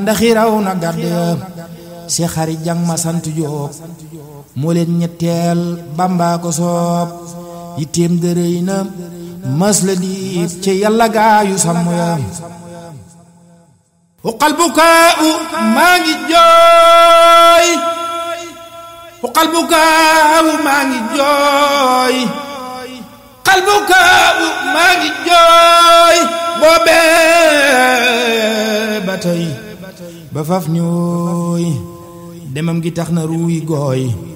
mandaxi raw na gàdd ya si xari jang ma sant Jóob moo leen ñetteel bàmbaa ko soob yitteem dërëy na mas la diib ci yàlla gaayu sàmm ya uqal bukaa u maa ngi jooy uqal bukaa u maa ngi jooy uqal bukaa u maa ngi jooy boobee ba tey ba faf ñooy demam gi tax na ruuy gooy